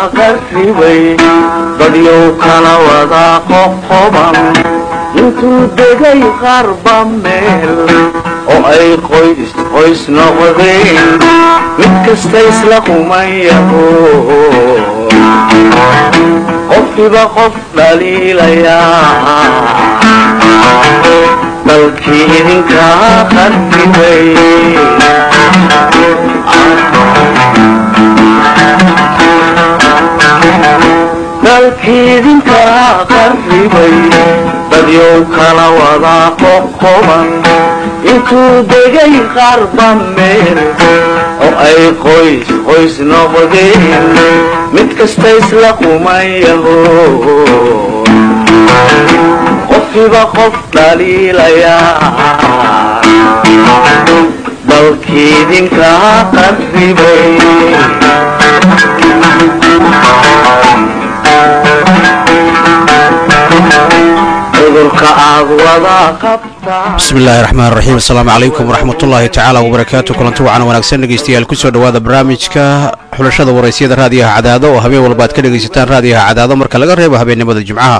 qarribay dadyow kala wada qoqoban intuu degay qarba meel oo ay qoys qoys noqdeen mid kasta isla qumayaho qofkiba qof dhaliilayaa dalkii idinkaa qarribay dalkiidinkaa qarribay dadyow kala wada qoqoban intuu degay qarba meel oo ay qoys qoys noqdeen mid kasta isla qumayaho qofkiba qof dhaliilayaa dalkiidinkaa qarribay bismi illaahi raxmaan raxiim asalaamu calaykum waraxmatullaahi tacaala wabarakaatu kulanti wacan wanaagsan dhegeystayaal kusoo dhowaada barnaamijka xulashada waraysyada raadiyaha cadaado oo habeen walba aad ka dhegaysataan raadiyaha cadaado marka laga reebo habeennimada jimcaha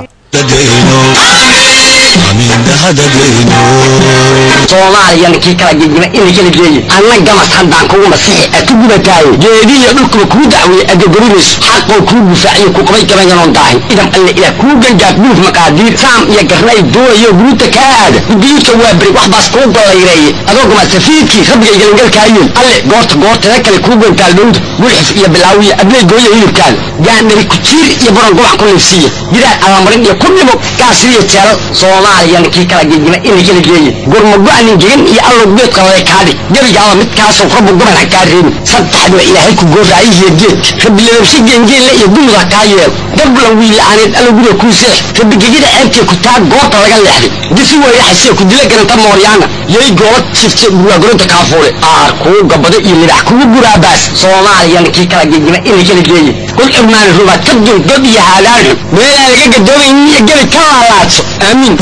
soomaaliyana kii kala gegima ina kala geeye anna gamas haddaan kugu masixi a ku gubataaye geedihiyo dhulkuba kuu dacweeye adagorimayso xaqoo kuu gufaaciyo ku qabay gabayanoon daahin idam alle ilaah kuu gangaaf buuf maqaadiir saam iyo garnay doonayo guruuta kaa aada gudiidka waa beri wax baas kuu gollayreeye adoo gamasafiidkii rabbigay galangalkaayeen alle goorta goortada kale kuu gantaal dhowda gulxif iyo bilaawiya abley gooya hilibkaada gaandhari kujiir iyo baron gobac ku liifsiiya gidaar allamarin iyo ku dhimo gaasiriyo jeelal soomaaliyana kii kala gegima ina kala geeye gurmago-anin gegan iyo allow geedka lale kaadhi gebigaaba midkaasoo rabbu goban ha kaa reebin saddexdiba ilaahay ku gooraayihiyo geedka rabbilababshe geengeelle iyo dumud ha kaa yeel dablan wiila'aaneed allow guriga kuu seex rabbigegida ceebtee ku taa goobta laga leexday disi weeyaxasee ku dila garanta mooryaana yay goola jifte burwaagoroda kaafuule aar kuu gabado iyo libax kugu guraabaas soomaaliyana kii kala gegima ina kala geeye kul cirmaani rubaad ka dul god iyo haadaanxu meelaan laga gadoomaynin iyo gebi ka laalaadso aamiin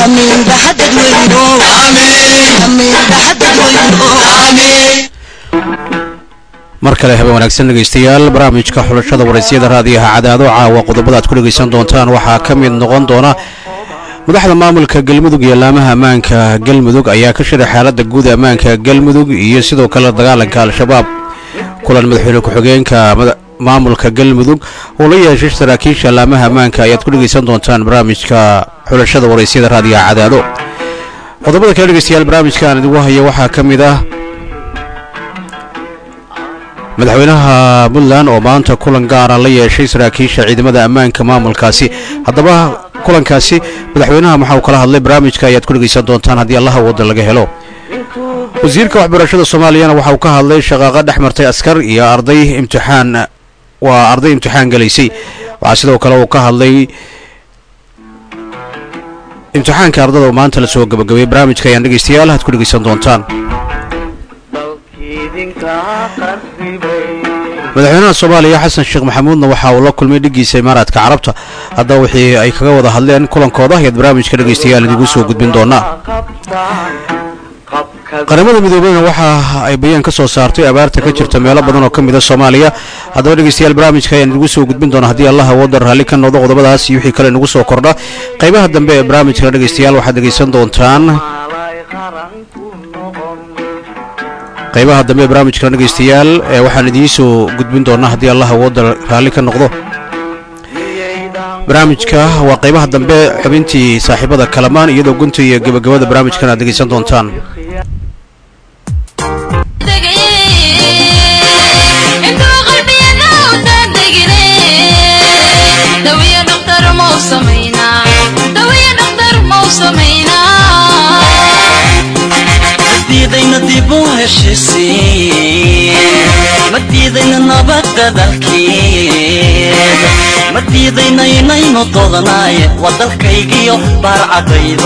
mar kale habeen wanaagsan dhegaystayaal barnaamijka xulashada waraysyada raadiyaha cadaado caawa qodobada aad ku dhegaysan doontaan waxaa ka mid noqon doona madaxda maamulka galmudug iyo laamaha ammaanka galmudug ayaa ka shiray xaaladda guud ammaanka galmudug iyo sidoo kale dagaalanka al-shabaab kulan madaxweyne ku-xigeenka maamulka galmudug oo la yeeshay saraakiisha laamaha ammaanka ayaad ku dhegaysan doontaan barnaamijka xulashada waraysyada raadiyaha cadaado qodobada kale dhegaystayaal barnaamijka aan idigu haya waxaa ka mid ah madaxweynaha puntland oo maanta kulan gaara la yeeshay saraakiisha ciidamada ammaanka maamulkaasi haddaba kulankaasi madaxweynaha waxa uu kala hadlay barnaamijka ayaad ku dhegaysan doontaan haddii allaha wadda laga helo wasiirka waxbarashada soomaaliyana waxa uu ka hadlay shaqaaqa dhex martay askar iyo arday imtixaan waa arday imtixaan galaysay waxaa sidoo kale uu ka hadlay imtixaanka ardada oo maanta la soo gabagabeeyey barnaamijka ayaan dhegaystayaal aad ku dhegaysan doontaan madaxweynaha soomaaliya xasan sheekh maxamuudna waxa uu la kulmay dhigiisa imaaraadka carabta haddaba wixii ay kaga wada hadleen kulankooda ayaad barnaamijka dhegaystayaal idigu soo gudbin doonaa qaramada midoobeyna waxa ay bayaan ka soo saartay abaarta ka jirta meelo badan oo ka mid a soomaaliya haddaba dhegaystayaal barnaamijka ayaan idigu soo gudbin doona haddii allah wadda raalli ka noqdo qodobadaas iyo wixii kale inagu soo kordha qaybaha dambe ee barnaamijkana dhegaystayaal waxaad dhegaysan doontaan qaybaha dambe ee barnaamijkana dhegaystayaal ee waxaan idiin soo gudbin doonaa haddii allah wadda raalli ka noqdo barnaamijka waa qaybaha dambe xubintii saaxiibada kalamaan iyadoo gunta iyo gebagabada barnaamijkan aad dhegaysan doontaan madiidayna dib u heshisiin madiidayna nabadda dalkeed madiidayna inaynu dodanaaye waa dalkaygiyo baarcadaydo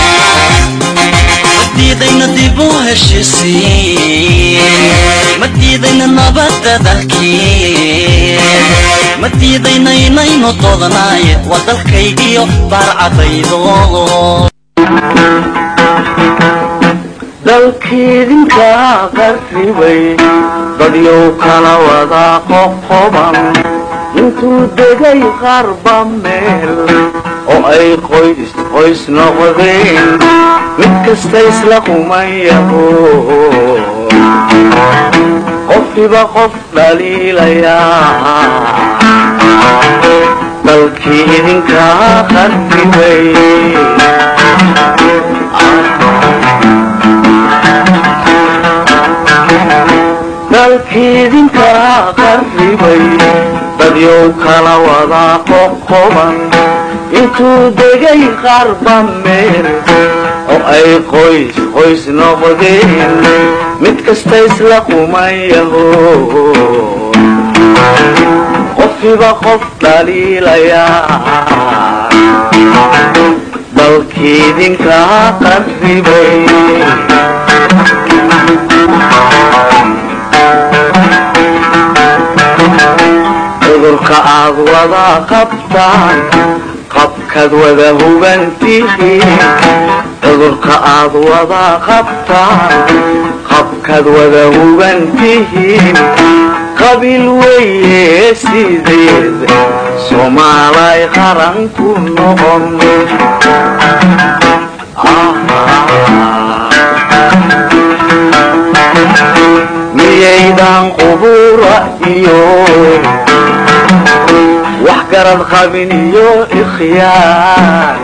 madiidayna dib u heshisiin diidayna nabadda dalkeed ma diidayna inaynu doodnaaye waa dalkaygiyo baarcadaydo dalkiidinka qarribay dadyow kala wada qoqoban intuu degay qarba meel oo ay qoys qoys noqdeen mid kasta isla kumayaho qofkiba qof dhaliilayaa dalkii idinka qarribay dalkiidinka qarribay dadyow kala wada qoqoban intuu degay qarba meel oo ay qoys qoys noqdeen mid kasta isla kumayaho qofkiba qof dhaliilayaa dalkiidinka qarribay cudurka aad wada qabtaan qabkaad wada hubantihiin cudurka aad wada qabtaan qabkaad wada hubantihiin qabiil weye sideed soomaalay qaran ku noqon miyaydan qubura iyo wax garad qabin iyo ikhyaar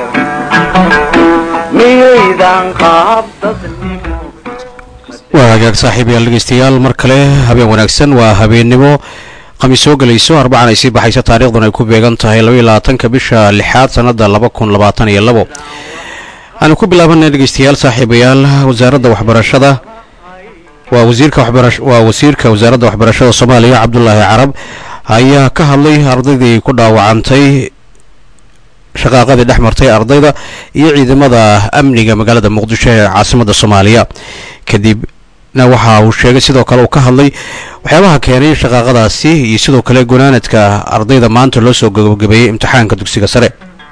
miyaydan qaab dadnimo waa hagaag saaxiibayaal dhegeystayaal mar kale habeen wanaagsan waa habeennimo khamiis soo gelayso arbacan ay sii baxayso taariikhdan ay ku beegan tahay labaiyo labaatanka bisha lixaad sannada laba kun labaatan iyo labo aanu ku bilaabanay dhegeystayaal saaxiibayaal wasaaradda waxbarashada waa wasiirka waxbarash waa wasiirka wasaaradda waxbarashada soomaaliya cabdulaahi carab ayaa ka hadlay ardaydii ku dhaawacantay shaqaaqadii dhex martay ardayda iyo ciidamada amniga magaalada muqdisho ee caasimadda soomaaliya kadibna waxa uu sheegay sidoo kale uu ka hadlay waxyaabaha keenay shaqaaqadaasi iyo sidoo kale gunaanadka ardayda maanta loo soo gabagabeeyey imtixaanka dugsiga sare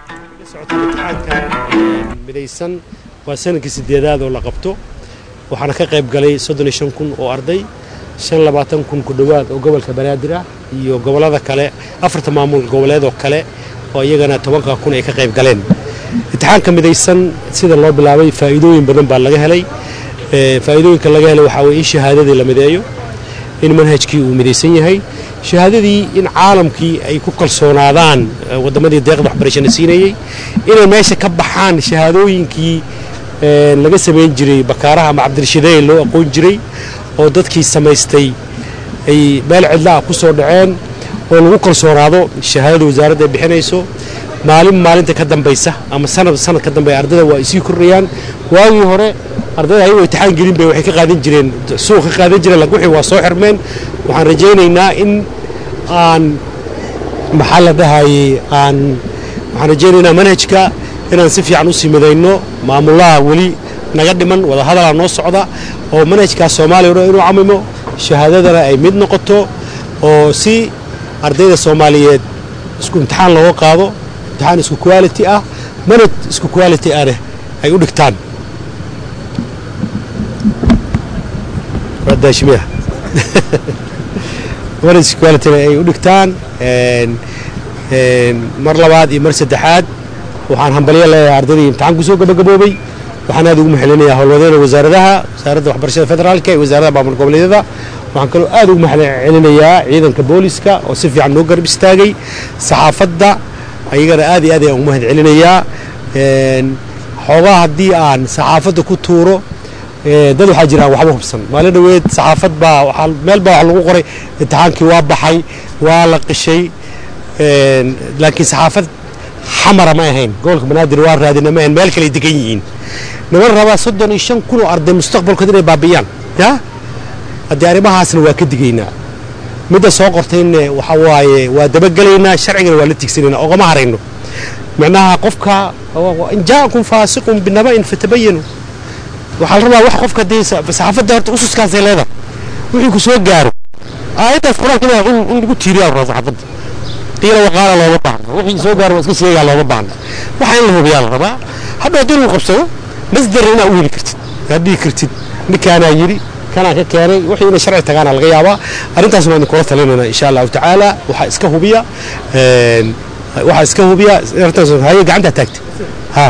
midaysan waa sanadkii sideedaad oo la qabto waxaana ka qayb galay soddon iyo shan kun oo arday shan labaatan kun ku dhowaad oo gobolka banaadir ah iyo gobollada kale afarta maamul goboleedoo kale oo iyagana tobanka kun ay ka qayb galeen imtixaanka midaysan sida loo bilaabay faa'iidooyin badan baa laga helay faa'iidooyinka laga helay waxaa weye in shahaadadii la mideeyo in manhajkii uu midaysan yahay shahaadadii in caalamkii ay ku kalsoonaadaan waddamadii deeqda waxbarashana siinayey inay meesha ka baxaan shahaadooyinkii laga samayn jiray bakaaraha ama cabdirashideey loo aqoon jiray oo dadkii samaystay ay meel cidlaah ku soo dhaceen oo lagu kalsoonaado shahaadada wasaaradda ay bixinayso maalin maalinta ka dambaysa ama sanad sanad ka dambeya ardayda waa ay sii kordhayaan waagii hore ardayda ayagoo imtixaan gelin bay waxay ka qaadan jireen suuq ka qaadan jireen laakiin wixii waa soo xirmeen waxaan rajaynaynaa in aan maxaa la dhahayey aan waxaan rajaynaynaa manhajka inaan si fiican u sii midayno maamulaha weli naga dhiman wadahadalaa noo socda oo manhajkaas soomaaliya o dhan inuu camimo shahaadadana ay mid noqoto oo si ardayda soomaaliyeed isku imtixaan looga qaado imtixaan isku quality ah manhaj isku quality ahna ay u dhigtaan daashimiya manhaj isku quality ay u dhigtaan mar labaad iyo mar saddexaad waxaan hambalyo leeyahay ardaydii imtixaan kusoo gabagaboobay waxaan aad ugu maxalinayaa howlwadeena wasaaradaha wasaaradda waxbarashada federaalka iyo wasaaradda maamul goboleedyada waxaan kaloo aad ugu maxcelinayaa ciidanka booliska oo si fiican noo garab istaagay saxaafadda ayagana aad iyo aad ayaan ugu mahad celinayaa xoogaa haddii aan saxaafadda ku tuuro dad waxaa jira aan waxba hubsan maalin dhaweed saxaafad baa waxaa meel baa wax lagu qoray imtixaankii waa baxay waa la qishay laakiin saxaafad xamara ma ahayn gobolka banaadir waa raadina ma ahayn meel kale degan yihiin niman rabaa soddon iyo shan kun oo arday mustaqbalkood inay baabiyaan ya haddii arrimahaasna waa ka digaynaa midda soo qortayne waxa waaye waa dabagelaynaa sharcigana waa la tigsanaynaa ogama harayno macnaha qofka in jaa'akum faasiqun binaba'in fatabayanu waxaa la rabaa wax qofka haddii saxaafadda horta ususkaasay leedahay wixii ku soo gaaro aayaddaas qur-aanka waa in in lagu tiiriyaa rabo xabadda qiila waqaala looma baahna wixii soo gaaro waa iska sheegaa looma baahna waxa in la hubiyaa la rabaa hadda haddii lagu qabsado masdar inaa u heli kartid aad dhihi kartid ninkaanaa yidhi kanaa ka keenay wixii inay sharci tagaana laga yaabaa arrintaas waan idinkula talinayna insha allahu tacaala waxaa iska hubiya een, waxaa iska hubiya arrintaas haye gacanta taagta ha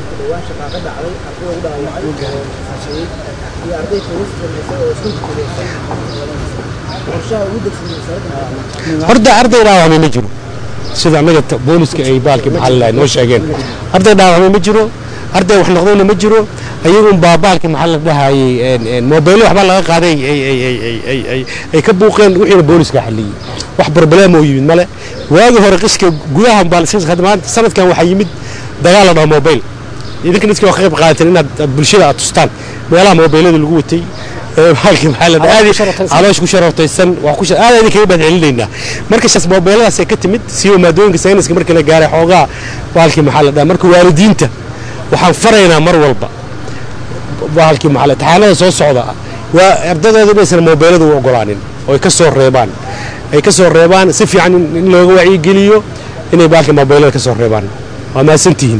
horta arday dhaawacmay ma jiro sida annaga ta- booliska ay baalkii maxaa la noo sheegeen arday dhaawacmay ma jiro arday wax noqdayna ma jiro ayagun baa baalkii maxaa la dhahayey mobaylo waxbaa laga qaaday ay- ay- ay- ay- ay- ay- ay ka buuqeen wixiina booliska xalliyey wax barbaleem oo yimid male waagii hore qishka gudaha baa la- maanta sanadkan waxaa yimid dagaal la dhaho mobayl idinkan iska ka qayb qaadateen inaad aad bulshada aad tustaan meelaha mobaylada lagu watay ee baalkii maxaa la dhahaa caloosh ku sharafaysan wax ku shar- aad idin kaga badcelinaynaa marka shaas mobayladaas ay ka timid siiba maadooyinka sayniska markii la gaaray xoogaa baalkii maxaa la dhahaa marka waalidiinta waxaan faraynaa mar walba baalkii maxaa la taxaanada soo socda waa ardadooda inaysan mobaylada u ogolaanin oo ay ka soo reebaan ay ka soo reebaan si fiican in in looga wacyigeliyo inay baalkii mobaylada ka soo reebaan waa mahadsantihiin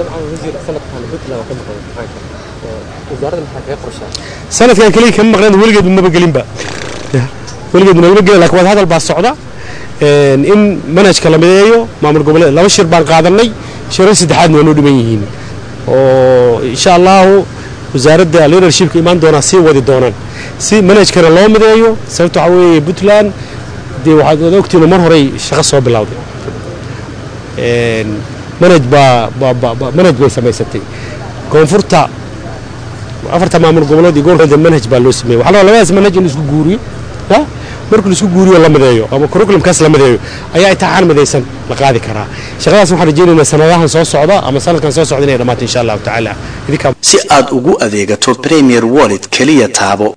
sanadkan keliya kama maqnaan weligeed maba gelinba weligeed nagama gelin lakin wada hadal baa socda een, in manhajka la mideeyo maamul goboleed laba shir baan qaadanay shirar saddexaadna waa noo dhiman yihiin oo insha allahu wasaaradda leadershipka imaan doonaa sii wadi doonaan si manhajkana loo mideeyo sababta waxaa weeye puntland dee waxaad wada ogtihiin mar horey shaqo soo bilowday een, manhaj baa baa baa baa- manhaj bay samaysatay koonfurta afarta maamul goboleed iyo gobolka manhaj baa loo sameeyey waxaa la rabaa labadaas manhaj in la isku guuriyo ha markii la isku guuriyo la mideeyo ama curriculumkaas la mideeyo ayaa imtixaan midaysan la qaadi karaa shaqadaas waxaan rajaynaynaa sanadahan soo socda ama sanadkan soo socda inay dhammaato insha allahu tacaala idinkaa si aad ugu adeegato premier wallet keliya taabo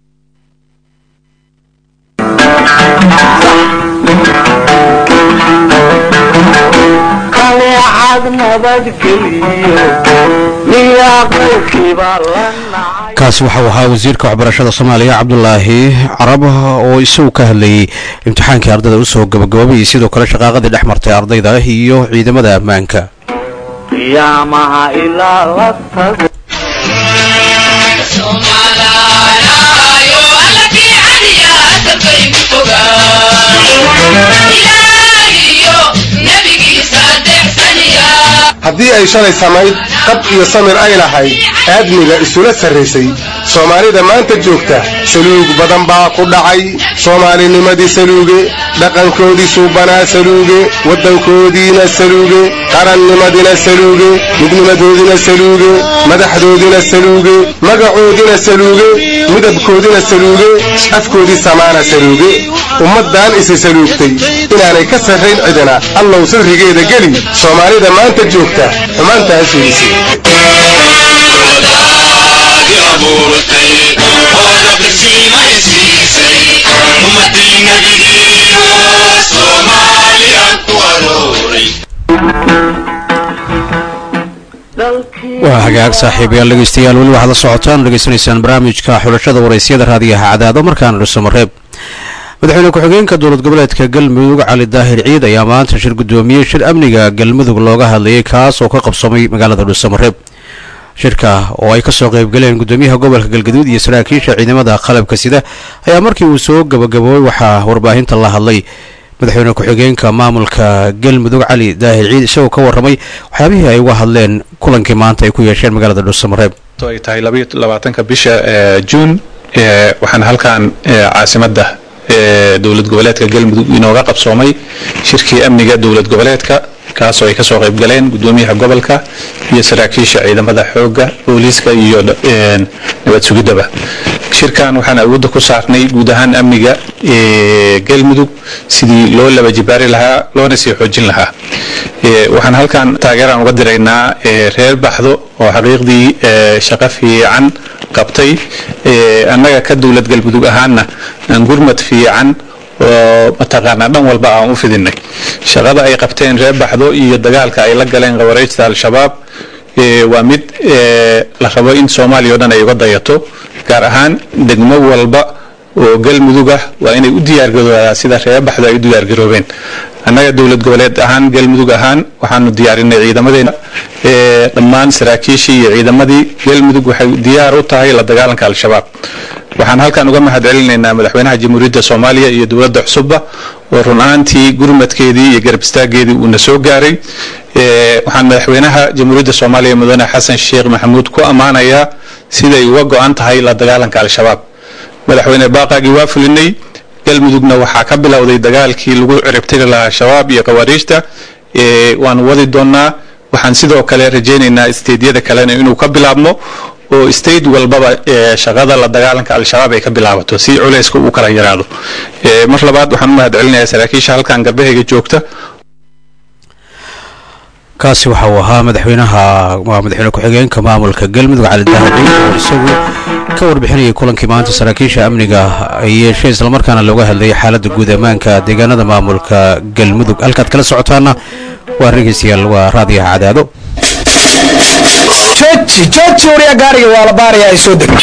kaneecad nabadgeliyo miyaa qowlkiiba la nacay kaasi waxau ahaa wasiirka waxbarashada soomaaliya cabdulaahi carab oo isagu ka hadlayey imtixaankii ardayda usoo gabagaboobay sidoo kale shaqaaqadii dhex martay ardayda iyo ciidamada ammaanka qiyaamaha ilaa la tago haddii ay shalay samayd qab iyo samir ay lahayd aadmiga isula sarraysay soomaalida maanta joogta saluug badan baa ku dhacay soomaalinimadii saluuge dhaqankoodii suubanaa saluuge waddankoodiina saluuge qarannimadina saluuge midnimadoodina saluuge madaxdoodina saluuge magacoodina saluuge midabkoodina saluuge afkoodii samaana saluuge ummaddan isi saluugtay inaanay ka sarrayn cidina allow sirrigeeda geli soomaalida maanta joogta xumaantaa fiirisay waa hagaag saaxiibayaal dhegeystayaal weli waxaad la socotaan dhegeysanaysaan barnaamijka xulashada waraysyada raadiyaha cadaado markaana dhuusamareeb madaxweyne ku-xigeenka dowlad goboleedka galmudug cali daahir ciid ayaa maanta shir guddoomiyey shir amniga galmudug looga hadlayay kaas oo ka qabsamay magaalada dhuusamareeb shirka oo ay kasoo qaybgaleen gudoomiyaha gobolka galgaduud iyo saraakiisha ciidamada qalabka sida ayaa markii uu soo gabagaboobay waxaa warbaahinta la hadlay madaxweyne ku-xigeenka maamulka galmudug cali daahir ciid isagoo ka warramay waxyaabihii ay uga hadleen kulankii maanta ay ku yeesheen magaalada dhuusamareeb ay tahay labaiyo labaatanka bisha ee juun ee waxaan halkan ee caasimadda ee dowlad goboleedka galmudug inooga qabsoomay shirkii amniga dowlad goboleedka kaasoo ay kasoo qayb galeen gudoomiyaha gobolka iyo saraakiisha ciidamada xoogga booliiska iyo een, nabad sugidaba shirkan waxaan awoodda ku saarnay guud ahaan amniga ee galmudug sidii loo laba jibaari lahaa loona sii xoojin lahaa Ee, waxaan halkan taageeraan uga diraynaa ee, reer baxdo oo xaqiiqdii ee, shaqo fiican qabtay Ee, annaga ka dowlad galmudug ahaana aan gurmad fiican oo mataqaanaa dhan walba aan u fidinay shaqada ay qabteen reer baxdo iyo dagaalka ay la galeen qawareejta al-shabaab ee, waa mid ee, la rabo in soomaaliya oo dhan ay uga dayato gaar ahaan degmo walba oo galmudug ah waa inay u diyaargaroobaa sida reebaxdu ay u diyaargaroobeen annaga dowlad goboleed ahaan galmudug ahaan waxaanu diyaarinay ciidamadeena dhammaan saraakiishii iyo ciidamadii galmudug waxay diyaar u tahay la dagaalanka al-shabaab waxaan halkan uga mahad celinaynaa madaxweynaha jamhuuriyadda soomaaliya iyo dowladda cusubba oo run ahaantii gurmadkeedii iyo garab istaageedii uuna soo gaaray waxaan madaxweynaha jamhuuriyadda soomaaliya mudane xasan sheekh maxamuud ku ammaanayaa siday uga go-an tahay la dagaalanka al-shabaab madaxweyne baaqaagii waa fulinay galmudugna waxaa ka bilowday dagaalkii lagu ciribtiri lahaa al-shabaab iyo khawaariijta waanu wadi doonaa waxaan sidoo kale rajaynaynaa isteedyada kalena inuu ka bilaabmo oo state walbaba shaqada la dagaalanka al-shabaab ay ka bilaabato si culayska uu kala yaraado mar labaad waxaan u mahad celinayaa saraakiisha halkan garbahayga joogta kaasi waxa uu ahaa madaxweynaha waa madaxweyne ku-xigeenka maamulka galmudug cali dahabi oo isagu ka warbixinayay kulankii maanta saraakiisha amniga ay yeesheen islamarkaana looga hadlayay xaaladda guud ammaanka deegaanada maamulka galmudug halkaad kala socotaana waa dhegeystayaal waa raadiyaha cadaado jooji jooji wariya gaariga waa la baaraya ay soo deg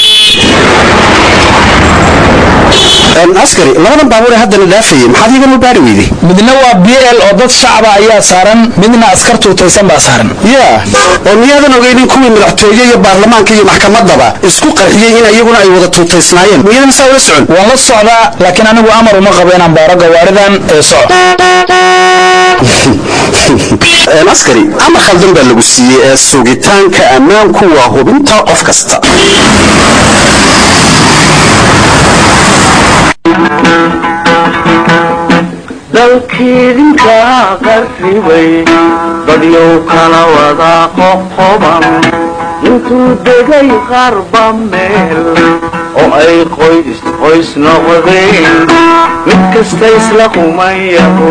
askari labadan baabuur ee haddana dhaafayay maxaad igama baari weyday midna waa b l oo dad shacaba ayaa saaran midna askar tuutaysan baa saaran yaa oo miyaadan ogeynin kuwii madaxtooye iyo baarlamaanka iyo maxkamadaba isku qarxiyey in iyaguna ay wada tuutaysnaayeen miyadan saa ula socon waan la socdaa laakiin anigu amar uma qabo inaan baaro gawaaridan ee soco askari amar khaldan baa lagu siiyey ee sugitaanka ammaanku waa hubinta qof kasta dalkiidinka qarribay dadyow kala wada qoqoban intuu degay qarba meel oo ay qoys qoys noqdeen mid kasta isla kumayaho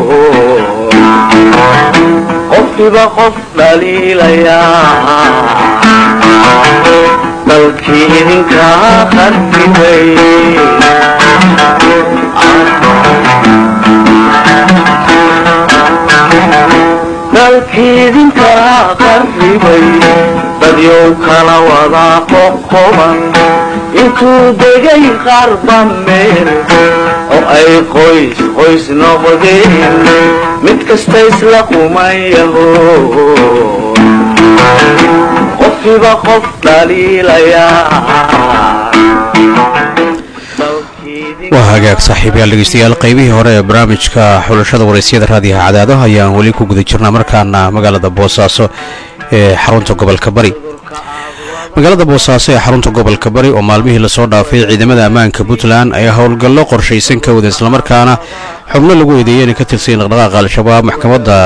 qofkiba qof dhaliilayaa dalkii idinka qarribay dalkiidinka qarribay dadyow kala wada qoqoban intuu degay qarba meel oo ay qoys qoys noqdeen mid kasta isla kumayaho qofkiba qof dhaliilayaa waa hagaag saaxiibayaal dhegeystayaal qaybihii hore ee barnaamijka xulashada waraysyada raadiyaha cadaado ayaan weli ku guda jirnaa markaana magaalada boosaaso ee xarunta gobolka bari magaalada boosaaso ee xarunta gobolka bari oo maalmihii lasoo dhaafay ciidamada ammaanka puntland ayaa howlgallo qorshaysan ka wada islamarkaana xubno lagu eedeeyay inay ka tirsayin dhaqdhaqaaqa al-shabaab maxkamadda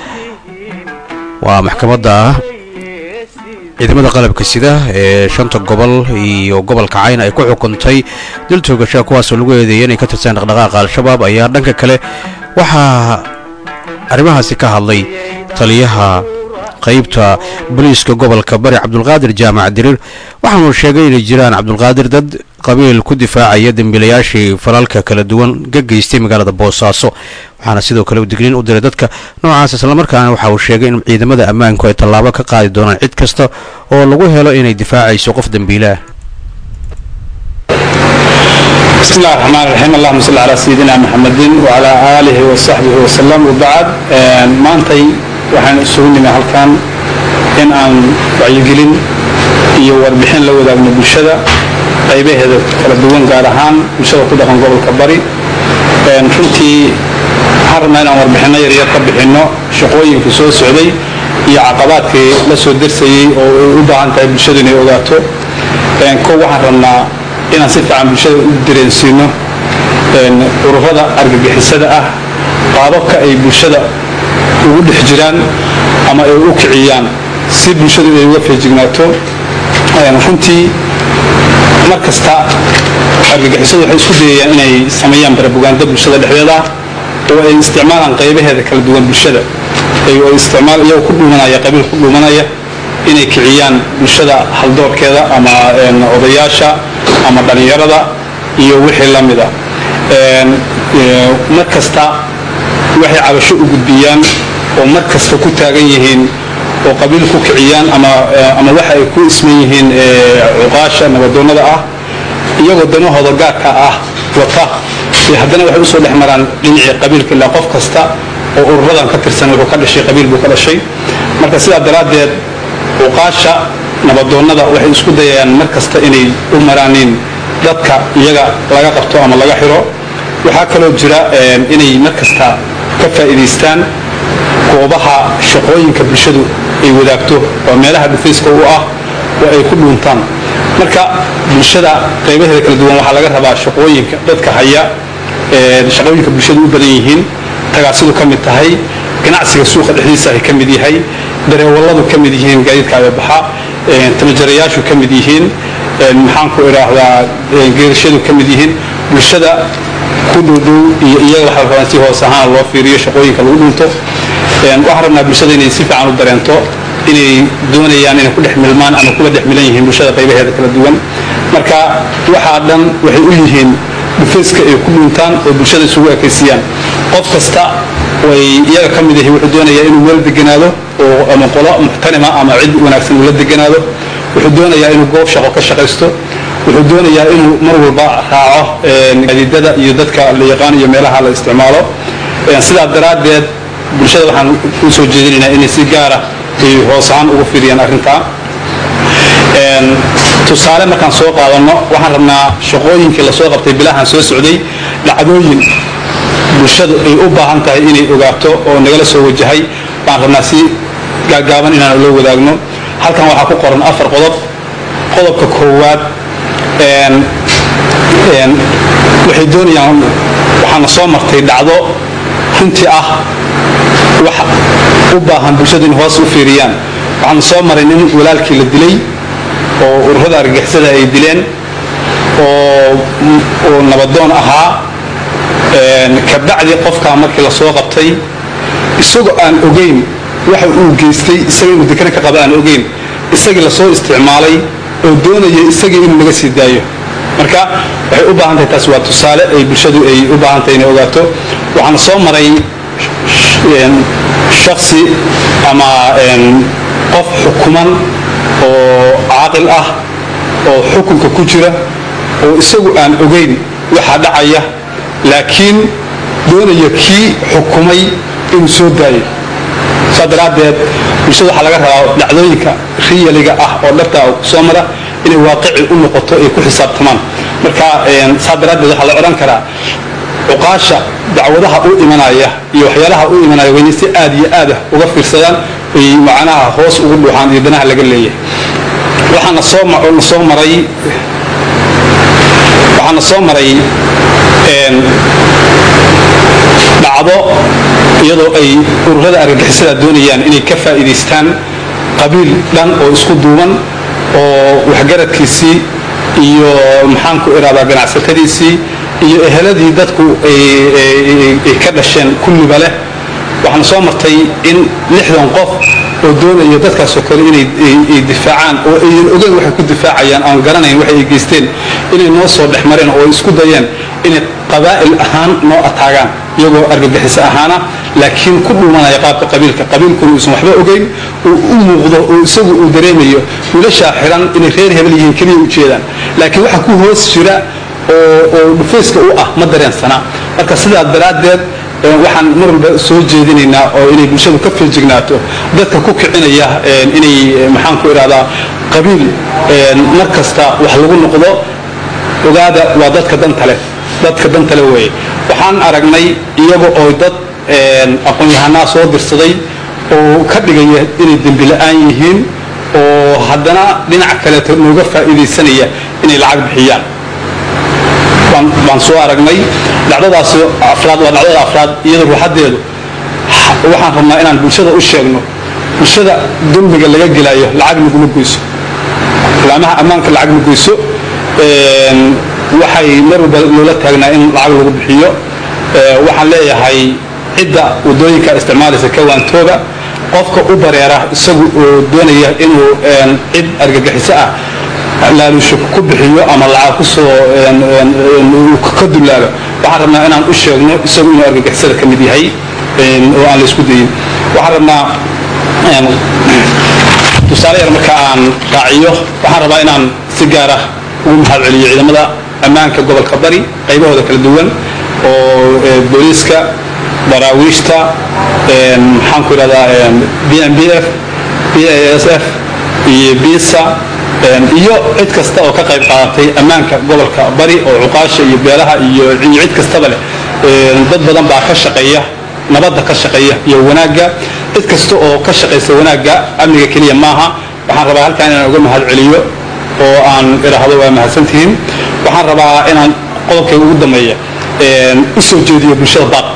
waa maxkamadda ciidamada qalabka sida ee shanta gobol iyo gobolka cayn ay ku xukuntay dil toogasha kuwaasoo lagu eedeeyay inay ka tirsan dhaqdhaqaaqa al-shabaab ayaa dhanka kale waxaa arrimahaasi ka hadlay taliyaha qaybta booliiska gobolka bari cabdulqaadir jaamac diriir waxaanu sheegay inay jiraan cabdulqaadir dad qabiil ku difaacaya dembiilayaashii falalka kala duwan ka geystay magaalada boosaaso waxaana sidoo kale digniin u diray dadka noocaas islamarkaana waxa uu sheegay in ciidamada ammaanku ay tallaabo ka qaadi doonaan cid kasta oo lagu helo inay difaacayso qof dembiilaah بسم الله الرحمن الرحيم اللهم صل على سيدنا محمد وعلى آله وصحبه وسلم وبعد maantay waxaan isugu nimi halkan in aan wacyigelin iyo warbixin la wadaagno bulshada qaybaheeda kala duwan gaar ahaan bulshada ku dhaqan gobolka bari runtii waxaan rabnaa inaan warbixinno yaryar ka bixinno shaqooyinkii soo socday iyo caqabaadkii la soo darsayey oo ay u baahan tahay bulshadu inay ogaato kow waxaan rabnaa inaan si fiican bulshada u dareensiino ururada argagixisada ah qaababka ay bulshada ugu dhex jiraan ama ay u kiciyaan si bulshadu ay uga feejignaato runtii mar kasta argagixisadu waxay isku dayayaan inay sameeyaan barabugaanda bulshada dhexdeeda ah oo ay isticmaalaan qaybaheeda kala duwan bulshada oo isticmaal iyagoo ku dhuumanaya qabiil ku dhuumanaya inay kiciyaan bulshada haldoorkeeda ama odayaasha ama dhallinyarada iyo wixii la mida mar kasta waxay cabasho u gudbiyaan oo mar kasta ku taagan yihiin oo qabiil ku kiciyaan ama ama waxa ay ku isman yihiin cuqaasha nabadoonnada ah iyagoo danahooda gaarka ah wata iyo haddana waxay usoo dhex maraan dhinacii qabiilka ilaa qof kasta oo ururadan ka tirsan wuxuu ka dhashay qabiil buu ka dhashay marka sidaa daraaddeed uqaasha nabadoonnada waxay isku dayayaan mar kasta inay u maraaniin dadka iyaga laga qabto ama laga xiro waxaa kaloo jira inay mar kasta ka faa'iidaystaan goobaha shaqooyinka bulshadu ay wadaagto oo meelaha dhufayska u ah oo ay ku dhuuntaan marka bulshada qaybaheeda kala duwan waxaa laga rabaa shaqooyinka dadka haya shaqooyinka bulshadu u badan yihiin tagaasidu ka mid tahay ganacsiga suuqa dhexdiisa ay ka mid yahay dareewalladu ka mid yihiin gaadiidkaaga baxa tamajarayaashu ka mid yihiin maxaan ku idhaahdaa geerashadu ka mid yihiin bulshada ku dhowdhow iyo iyaga waxaa rabaa si hoos ahaan loo fiiriyo shaqooyinka lagu dhunto waxaan rabnaa bulshada inay si fiican u dareento inay doonayaan inay ku dhex milmaan ama kuwa dhex milan yihiin bulshada qaybaheeda kala duwan marka waxaa dhan waxay u yihiin dhufayska ay ku dhuntaan oo bulshada isugu ekaysiiyaan qof kasta way iyaga ka mid yahay wuxuu doonayaa inuu meel deganaado oo ama qolo muxtanima ama cid wanaagsan uu la deganaado wuxuu doonayaa inuu goob shaqo ka shaqaysto wuxuu doonayaa inuu mar walba raaco gaadiidada iyo dadka la yaqaan iyo meelaha la isticmaalo sidaa daraaddeed bulshada waxaan u soo jeedinaynaa inay si gaara ay hoos ahaan ugu fiiriyaan arrintaa tusaale markaan soo qaadanno waxaan rabnaa shaqooyinkii lasoo qabtay bilahan soo socday dhacdooyin bulshadu ay u baahan tahay inay ogaato oo nagala soo wajahay baan rabnaa si gaagaaban inaan la wadaagno halkan waxaa ku qoran afar qodob qodobka koowaad waxay doonayaan waxaana soo martay dhacdo runtii ah wax u baahan bulshadu in hoos u fiiriyaan waxaana soo maray nin walaalkii la dilay oo ururada argagixisada ay dileen oo nabadoon ahaa kabacdi qofkaa markii lasoo qabtay isagoo aan ogeyn waxa uu geystay isaga inuu dekana ka qaba aan ogeyn isagii lasoo isticmaalay oo doonaya isagii inuu naga sii daayo marka waxay u baahan tahay taas waa tusaale ay bulshadu ay u baahan tahay inay ogaato waxaana soo maray shaksi ama qof xukuman oo caaqil ah oo xukunka ku jira oo isagu aan ogeyn waxa dhacaya laakiin doonaya kii xukumay inuu soo daayo saa daraaddeed bulshada waxaa laga rabaa dhacdooyinka riyaliga ah oo dhabta soo mara inay waaqici u noqoto ay ku xisaabtamaan marka saa daraaddeed waxaa la odhan karaa cuqaasha dacwadaha u imanaya iyo waxyaalaha u imanaya wayna si aad iyo aad ah uga fiirsadaan ay macnaha hoos ugu dhuuxaan iyo danaha laga leeyahay waxaana soo na soo maray waxaana soo maray dhacdo iyadoo ay ururada argagixisada doonayaan inay ka faa'iidaystaan qabiil dhan oo isku duuban oo waxgaradkiisii iyo maxaan ku iraadaa ganacsatadiisii iyo eheladii dadku ay ka dhasheen kulliba leh waxaana soo martay in lixdan qof oo doonaya dadkaasoo kale inay difaacaan oo aynan ogeyn waxay ku difaacayaan aan garanayn waxay ay geysteen inay noo soo dhex mareen oo isku dayeen inay qabaa'il ahaan noo ataagaan iyagoo argagixiso ahaana laakiin ku dhuumanaya qaabka qabiilka qabiilkuna uusan waxba ogeyn uu u muuqdo oo isagu uu dareemayo wiilashaa xiran inay reer hebel yihiin keliya u jeedaan laakiin waxa ku hoos jira oo dhufayska u ah ma dareensana marka sidaa daraaddeed waxaan mar walba soo jeedinaynaa oo inay bulshadu ka feejignaato dadka ku kicinaya inay maxaan ku idhahdaa qabiil mar kasta wax lagu noqdo ogaada waa dadka danta leh dadka danta leh weeye waxaan aragnay iyaga oo dad aqoon-yahanaa soo dirsaday oo ka dhigaya inay dembi la-aan yihiin oo haddana dhinac kaleeto nooga faa'iidaysanaya inay lacag bixiyaan baan soo aragnay dhacdadaas afraad waa dhacdada afraad iyada ruuxadeedu waxaan rabnaa inaan bulshada u sheegno bulshada dembiga laga gelayo lacag naguma goyso laamaha ammaanka lacag ma goyso waxay mar walba loola taagnaa in lacag lagu bixiyo waxaan leeyahay cidda wadooyinka isticmaalaysa kawaantooga qofka u bareera isagu oo doonaya inuu cid argagixiso ah laalusho ku bixiyo ama lacag kusoo ka dulaalo waxaan rabnaa inaan u sheegno isagu inuu argagixisada ka mid yahay oo aan la isku dayin waxaan rabnaa tusaale yar marka aan raaciyo waxaan rabaa inaan si gaara ugu mahad celiyo ciidamada ammaanka gobolka bari qaybahooda kala duwan oo booliiska daraawiishta maxaan ku idhahdaa b m b f b a s f iyo bisa iyo cid kasta oo ka qayb qaadatay ammaanka gobolka bari oo cuqaasha iyo beelaha iyo cid kastaba leh dad badan baa ka shaqeeya nabadda ka shaqeeya iyo wanaagga cid kasta oo ka shaqaysa wanaagga amniga keliya maaha waxaan rabaa halkaan inaan uga mahad celiyo oo aan idhaahdo waa mahadsantihiin waxaan rabaa inaan qodobkayga ugu dambeeya u soo jeediyo bulshada baaq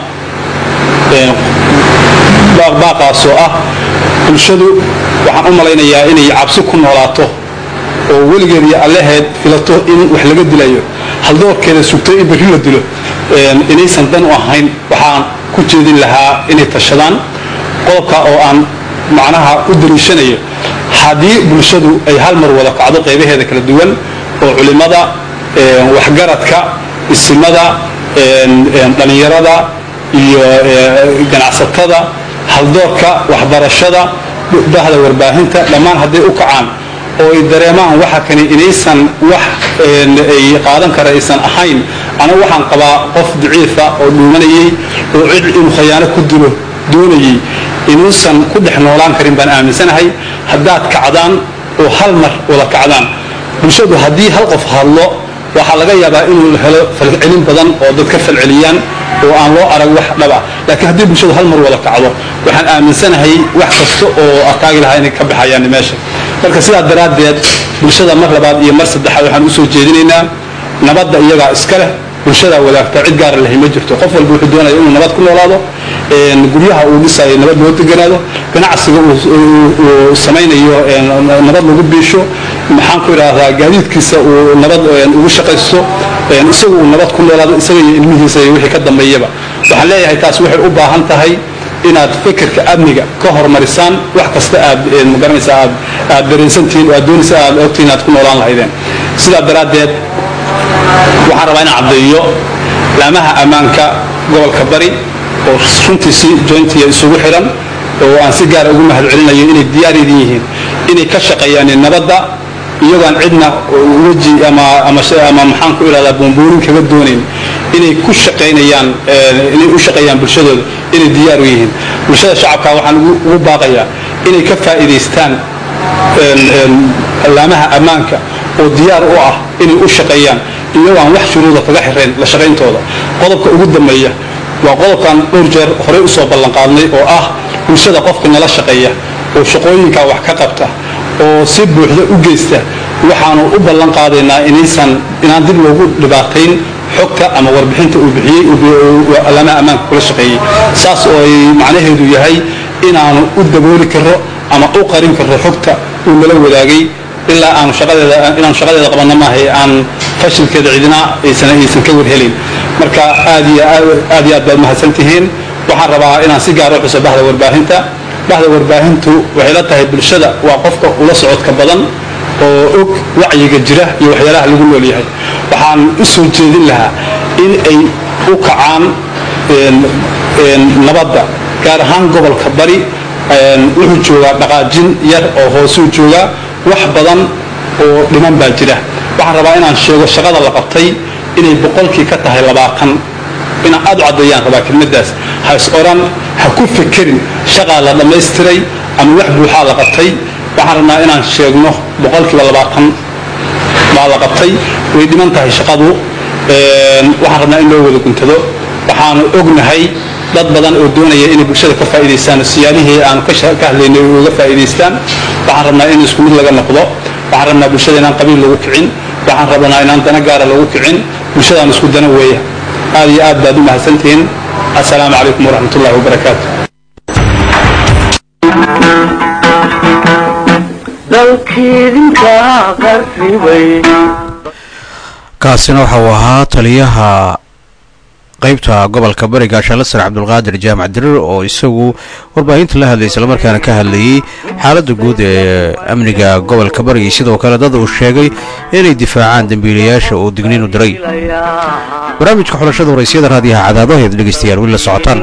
baaqbaaqaasoo ah bulshadu waxaan u malaynayaa inay cabsi ku noolaato oo weligeed iyo allaheed filato in wax laga dilayo haldoorkeeda sugto in berri la dilo inaysan dan u ahayn waxaan ku jeedin lahaa inay tashadaan qodobka oo aan macnaha u dariishanayo haddii bulshadu ay hal mar wada kacdo qaybaheeda kala duwan oo culimmada waxgaradka isimada dhallinyarada iyo ganacsatada haldoorka waxbarashada bahda warbaahinta dhammaan hadday u kacaan oo ay dareemaan waxa kani inaysan wax ay qaadan kara aysan ahayn anigu waxaan qabaa qof daciifa oo dhuumanayay oo cid inuu khayaano ku dilo doonayay inuusan ku dhex noolaan karin baan aaminsanahay haddaad kacdaan oo hal mar wada kacdaan bulshadu haddii hal qof hadlo waxaa laga yaabaa inuu helo falcelin badan oo dad ka falceliyaan oo aan loo arag wax dhaba laakiin haddii bulshadu hal mar wada kacdo waxaan aaminsanahay wax kasta oo ataagi lahaa inay ka baxayaan meesha marka sidaa daraaddeed bulshada mar labaad iyo mar saddexaad waxaan usoo jeedinaynaa nabadda iyagaa iska leh bulshadaa wadaagta cid gaara lahay ma jirto qof walba wuxuu doonaya inuu nabad ku noolaado guryaha uu dhisayo nabad loo deganaado ganacsiga uu samaynayo nabad lagu biisho maxaan ku idhaahdaa gaadiidkiisa uu nabad ugu shaqaysto isagu uu nabad ku noolaado isaga iyo ilmihiisa iyo wixii ka dambeeyaba waxaan leeyahay taas waxay u baahan tahay inaad fikirka amniga ka horumarisaan wax kasta aad magaranaysa aad aad dareensantihiin oo aad doonaysa aad ogtihiin aad ku noolaan lahaydeen sidaa daraaddeed waxaan rabaa inaan caddeeyo laamaha ammaanka gobolka bari oo runtii si jointiya isugu xiran oo aan si gaara ugu mahad celinayo inay diyaar idin yihiin inay ka shaqeeyaan nabadda iyagoon cidna weji ama ama ama maxaan ku idhahdaa buunbuurin kaga doonayn inay ku shaqaynayaan inay u shaqeeyaan bulshadooda inay diyaar u yihiin bulshada shacabka waxaan ugu baaqayaa inay ka faa'iidaystaan laamaha ammaanka oo diyaar u ah inay u shaqeeyaan iyagoo aan wax shuruuda kaga xirayn la shaqayntooda qodobka ugu dambeeya waa qodobkan dhowr jeer horey usoo ballanqaadnay oo ah bulshada qofka nala shaqeeya oo shaqooyinkaa wax ka qabta oo si buuxda u geysta waxaanu u ballan qaadaynaa inaysan inaan dib loogu dhibaatayn xogta ama warbixinta uu bixiyey alaamaha ammaanka kula shaqeeyey saas oo ay macnaheedu yahay inaanu u dabooli karo ama u qarin karo xogta uu nala wadaagay ilaa aanu shaqadeeda inaanu shaqadeeda qabanna maahay aan fashilkeeda cidina aysan aysan ka warhelin marka aad iyo aad iyo aad baad mahadsan tihiin waxaan rabaa inaan si gaar u xuso bahda warbaahinta bahda warbaahintu waxay la tahay bulshada waa qofka ula socodka badan oo og wacyiga jira iyo waxyaalaha lagu nool yahay waxaan u soo jeedin lahaa in ay u kacaan nabadda gaar ahaan gobolka bari wuxuu joogaa dhaqaajin yar oo hoosuu joogaa wax badan oo dhiman baa jira waxaan rabaa inaan sheego shaqada la qabtay inay boqolkii ka tahay labaatan inaan aad u caddeeyaan rabaa kelmaddaas ha is oran ha ku fekerin shaqaa la dhammaystiray ama wax buuxaa la qabtay waxaan rabnaa inaan sheegno boqolkiiba labaatan baa la qabtay way dhiman tahay shaqadu waxaan rabnaa in loo wada guntado waxaanu ognahay dad badan oo doonaya inay bulshada ka faa'iidaystaan siyaalihii aanu ka hadlaynay uga faa'iidaystaan waxaan rabnaa in isku mid laga noqdo waxaan rabnaa bulshada inaan qabiil lagu kicin waxaan rabnaa inaan dana gaara lagu kicin bulshadaan isku dana weeya aad iyo aad baad u mahadsantihiin assalaamu calaykum waraxmat ullahi wabarakaatu dalkiidinka qarribay kaasina waxa uu ahaa taliyaha qaybta gobolka bariga shalasar cabdulqaadir jaamac dirir oo isagu warbaahinta la hadlay islamarkaana ka hadlayey xaaladda guud ee amniga gobolka bariga sidoo kale dad uu sheegay inay difaacaan dembiilayaasha uu digniinu diray barnaamijka xulashada waraysyada raadiyaha cadaado ayaad dhegeystayaal weli la socotaan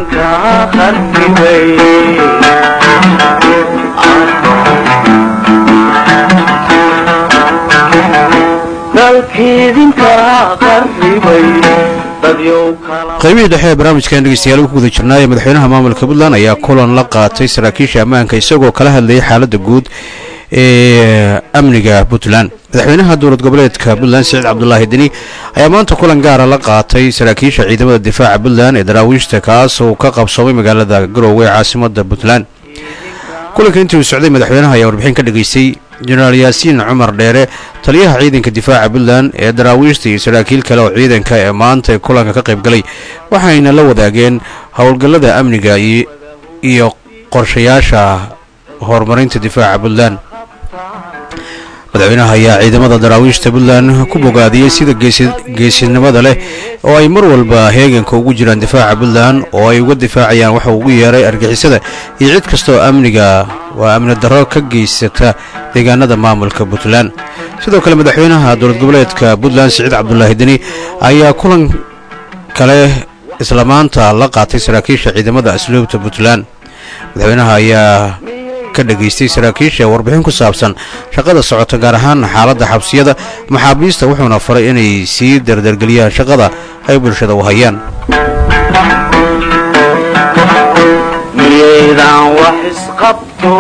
dalkiidinka qarribay dadyow kala qaybihii dhexe ee barnaamijkan dhegeystayaal ku guda jirnaa ee madaxweynaha maamulka puntland ayaa kulan la qaatay saraakiisha ammaanka isagoo kala hadlayay xaaladda guud ee amniga puntland madaxweynaha dowlad goboleedka puntland siciid cabdulaahi deni ayaa maanta kulan gaara la qaatay saraakiisha ciidamada difaaca puntland ee daraawiishta kaas oo ka qabsoomay magaalada garoowe ee caasimada puntland kulanka intii uu socday madaxweynaha ayaa warbixin ka dhageystay jenaraal yaasiin cumar dheere taliyaha ciidanka difaaca puntland ee daraawiishta iyo saraakiil kale oo ciidanka ee maanta kulanka ka qayb galay waxayna la wadaageen howlgallada amniga iyo qorshayaasha horumarinta difaaca puntland madaxweynaha ayaa ciidamada daraawiishta puntland ku bogaadiyey sida geesinimada leh oo ay mar walba heeganka ugu jiraan difaaca puntland oo ay uga difaacayaan waxa ugu yeeray argixisada iyo cid kasta oo amniga waa amni darro ka geysata deegaanada maamulka puntland sidoo kale madaxweynaha dowlad goboleedka puntland siciid cabdulaahi deni ayaa kulan kale isla maanta la qaatay saraakiisha ciidamada asluubta puntland madaxweynaha ayaa ka dhageystay saraakiisha warbixin ku saabsan shaqada socota gaar ahaan xaaladda xabsiyada maxaabiista wuxuuna faray inay sii dardargeliyaan shaqada ay bulshada u hayaan miyaydaan wax isqabto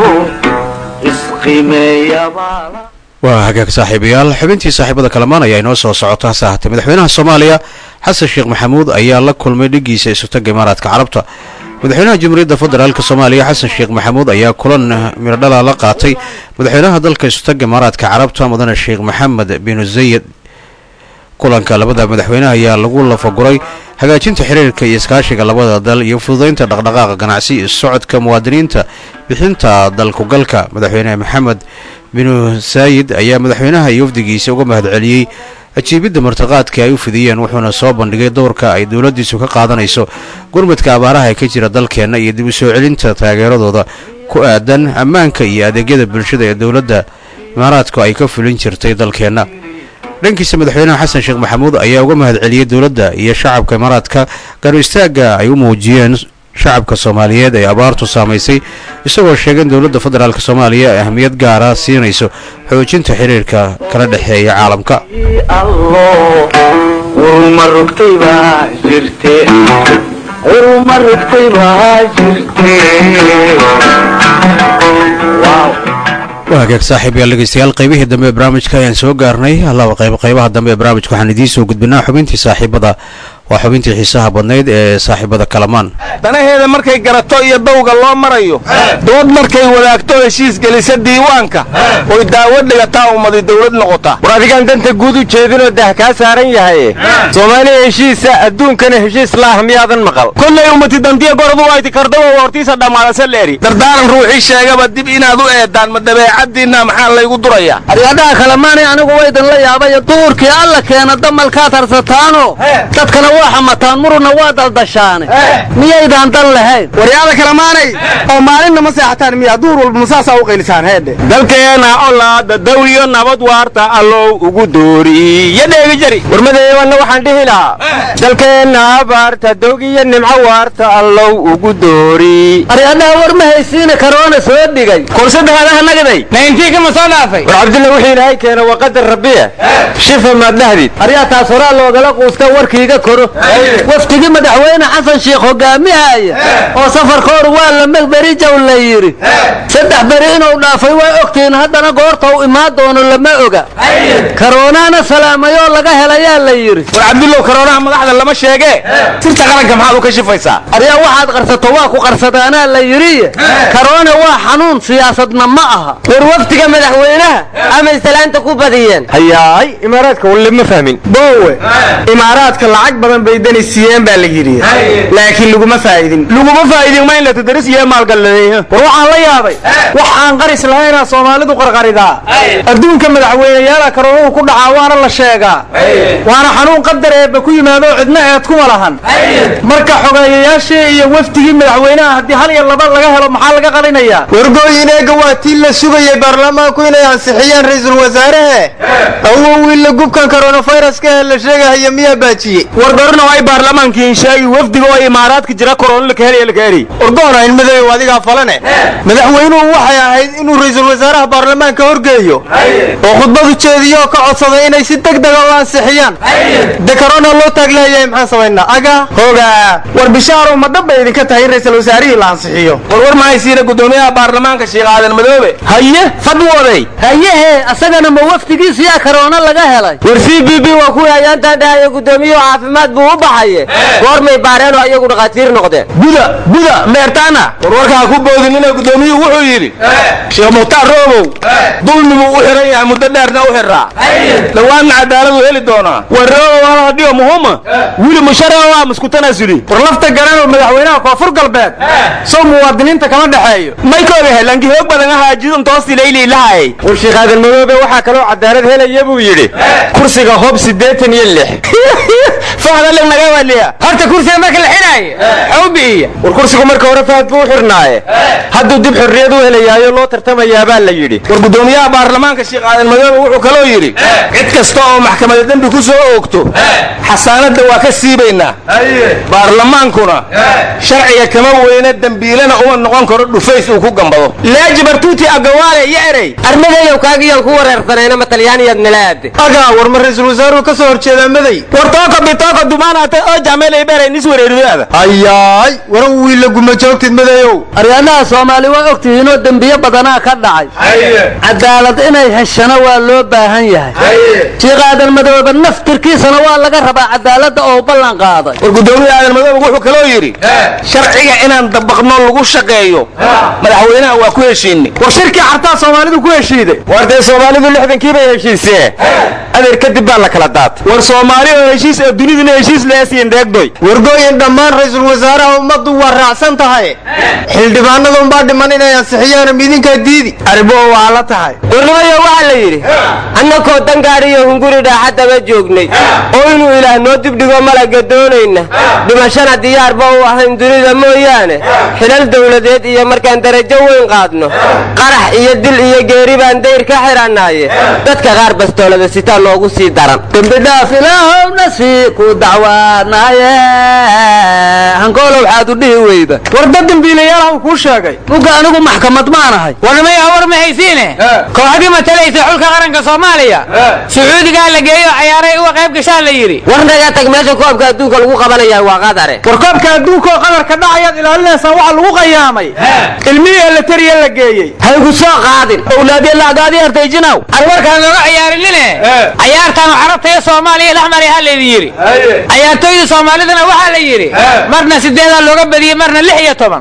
isqimeeyabaa waa hagaag saaxiibayaal xubintii saaxiibada kalamaan ayaa inoo soo socota hase ahaatee madaxweynaha soomaaliya xasan sheekh maxamuud ayaa la kulmay dhigiisa isutaga imaaraadka carabta madaxweynaha jamhuuriyadda federaalk soomaaliya xasan sheekh maxamuud ayaa kulan miradhala la qaatay madaxweynaha dalka isutaga imaaraadka carabta mudane sheekh maxamed bin zayid kulanka labada madaxweyne ayaa lagu lafaguray hagaajinta xiriirka iyo iskaashiga labada dal iyo fududaynta dhaqdhaqaaqa ganacsi iyo socodka muwaadiniinta bixinta dalkugalka madaxweyne maxamed binu saayid ayaa madaxweynaha iyo wafdigiisa uga mahadceliyey ajiibidda martiqaadka ay u fidiyeen wuxuuna soo bandhigay dowrka ay dowladdiisu ka qaadanayso gurmadka abaaraha ee ka jira dalkeenna iyo dib u soo celinta taageeradooda ku aadan ammaanka iyo adeegyada bulshada ee dowladda imaaraadku ay ka fulin jirtay dalkeenna dhankiisa madaxweynaha xasan sheekh maxamuud ayaa uga mahadceliyey dowladda iyo shacabka imaaraadka garu istaagga ay u muujiyeen shacabka soomaaliyeed ee abaartu saamaysay isagoo sheegay in dowladda federaalk soomaaliya ay ahmiyad gaara siinayso xoojinta xiriirka kala dhexeeya caalamka allo urma rugtay baa jirte urma rugtay baa jirte waa hagaag saaxiibayaal dhegeystayaal qaybihii dambe ee barnaamijka ayaan soo gaarnay laba qayb qaybaha dambe ee barnaamijka waxaan idiin soo gudbinaa xubintii saaxiibada waa xubintii xiisaha badnayd ee saaxiibada kalamaan danaheeda markay garato iyo dawga loo marayo dood markay wadaagto heshiis gelisa diiwaanka oy daawo dhigataa ummadi dawlad noqota war adigaan danta guud u jeedinoo dah kaa saaran yahaye soomaaliya heshiisa adduunkana heshiis laah miyaadan maqal kollay ummati dantiya goradu wayti kardaba hortiisa dhammaadase leeri dardaaran ruuxii sheegaba dib inaad u eedaan ma dabeecaddiinna maxaa laygu duraya aryadhaha kalemaanay anigu waydan la yaabayo duurkii alla keena damalkaad harsataano dadkana waa xamataan muruna waa daldashaane miyaydaan dan lahayn waryaada kalemaanay oo maalinna ma seexataan miyaa duur walba masaasaa u qaylisaan heedhe dalkeena olaada dawiyo nabad waarta allow ugu dooriyo dheegi jari warmadeebanna waxaan dhihi lahaa dalkeenna abaarta dogiyo nimco waarta allow ugu doori aryadhaha war ma haysiina karoona soo dhigay korsadahadaha nagaday nayntiinka ma soo dhaafay war cabdilla wixii ilaahay keena waa qadar rabbiya shifa maad dhahdid aryaa taas horaa loogala quusta warkiiga koro waftigii madaxweyne xasan sheekh hogaamihaya oo safarkooru waa lama beri jaw la yidhi saddex beri inuu dhaafay way ogtihiin haddana goorta u imaan doono lama oga karoonaana salaamayoo laga helayaa la yidhi war cabdillow karoonaha madaxda lama sheegee sirta qaranka maxaad u ka shifaysaa aryaa waxaad qarsato waa ku qarsadaanaa la yidhiye karoona waa xanuun siyaasadna ma aha war waftiga madaxweynaha ama islaanta ku badiyeen hayaay imaaraadka walle ma fahmin boowe imaaraadka lacag badan bay dani siiyeen baa la yidhi laakiin laguma faa'idin laguma faa'idin ma in la tadaris iyo maalgaladeeyo war waxaan la yaabay wax aan qaris lahaynaa soomaalidu qarqaridaa adduunka madaxweyneyaala karoonuhu ku dhacaa waana la sheegaa waana xanuun qadar eebba ku yimaado cidna eed kuma lahan marka xogeeyayaashii iyo wafdigii madaxweynaha haddii hal iyo laba laga helo maxaa laga qalinayaa wargooyin eega waa tii la sugayay baarlamaanku inay ansixiyaan ra-iisul wasaarahe awow wiilla gubkan koronafayraska ee la sheegahaya miyaa baajiyey war gorgorna waa baarlamaankiin sheegi wafdiga oo imaaraadka jira korona laka helaya laka heli orgoona in madow adigaa falane madaxweynuhu waxay ahayd inuu ra'iisul wasaaraha baarlamaanka horgeeyo oo khudbadu jeediyo oo ka codsaday inay si degdega u ansixiyaan de korona loo taagleeyahay maxaan samaynaa aga hoga war bishaaro ma dhab bay idinka tahay in ra'iisul wasaarihii la ansixiyo war war ma haysiina gudoomiyaha baarlamaanka sheekh aadan madoobe haye fadwooday hayehe asagana ma wafdigiisiyaa karoona laga helay war c b b waa kuwii ayaantaan dhahaya gudoomiyuhu caafimaad buu u baxaye goormay baareenoo iyagu dhakhaatiir noqdeen buda buda meertaana war warka ha ku boodin inay gudoomiyuhu wuxuu yidhi sheekh mukhtaar roobow dulmibuu u xiran yahay muddo dheerna u xiraa dhawaanna cadaaladu heli doonaa war roobow hal hadhiyo muhuma wili musharaha waa muskutanasuli war lafta garanoo madaxweynaha koonfur galbeed sow muwaadiniinta kama dhexeeyo maykooga helanki hoog badan ahaa jidun toostilayli lahay war sheekh aadan madoobe waxaa kaloo cadaalad helaya buu yidhi kursiga hob siddeetan iyo lix fahda lig naga waliya horta kursiga marka la xidhaayo xawbiiya war kursigu marka hore fahad buu u xidhnaaye hadduu dib xorriyad u helayaayo loo tartamayaa baa la yidhi war gudoomiyaha baarlamaanka sheekh aadan madoobe wuxuu kaloo yidhi cid kasta oo maxkamada dembi ku soo oogto xasaanadda waa ka siibaynaa baarlamaankuna sharciga kama weyna dembiilana uma noqon karo dhufays uu ku gambado laaji bartuuti agawaale iyo erey armadayow kaagiyaan ku wareersanayna ma talyaaniyaad nalaade agaa war ma ra'iisul wasaaruhu ka soo horjeedaa maday war tooko bitooko dumaanaata oo jameelay beeray nis wareeridaada hayaay waran wiila guma joogtid madayow aryaanaha soomaali waa ogtihiinoo dembiyo badanaa ka dhacay cadaalad inay heshana waa loo baahan yahay sheekh aadan madoobe naftirkiisana waa laga rabaa cadaaladda oo ballan qaaday war gudoomiya aadan madoobe wuxuu kaloo yidhi sharciga inaan dabaqno lagu shaqeeyo madaxweynaha waa ku heshiinay war shirkii cartaa soomaalidu ku heshiiday war dee soomaalidu lixdankii bay heshiisee adeer kadib baa la kala daatay war soomaali oo heshiis ee duniduna heshiis leesiin deegdoy wargooyin dhammaan ra'iisul wasaaraha ummaddu waa raacsan tahay xildhibaanada unbaa dhiman inay ansixiyaan midinkaa diidi arribo waa la tahay warnimayo waxaa la yidhi annakoo dangaariyo hunguri dhaaxaddaba joognay oo inuu ilaah noo dibdhigo malaga doonayna dhimashana diyaarba u ahayn dunida mooyaane xilal dowladeed iyo markaan darajo weyn qaadno qarax iyo dil iyo geeri baan dayr ka xidhannaaye dadka qaar bastoolada sitaa noogu sii daran dembidhaaf ilaahowna sii ku dacwaanaaye hankoolow waxaad u dhihi weyda war dad dembiilayaalaha uu kuu sheegay mugga anigu maxkamad maanahay warnimaya war ma haysiine kooxdii matalaysa xulka qaranka soomaaliya sacuudigaa la geeyo cayaaray uga qayb gashaa la yidhi war naga tag meesha koobka adduunka lagu qabanaya waa qadare war koobka adduunka oo qadarka dhacayaad ilaalinaysaan waxa lagu qayaamay ilmihii elatariya la geeyey haygu soo qaadin owlaadya lacagaadii artayjinaw arwarkaan looga ciyaarinine cayaartaan carabta iyo soomaaliya dhexmari ha laydin yidhi cayaartooyda soomaalidana waxaa la yidhi marna sideedaa looga badiyey marna lix iyo toban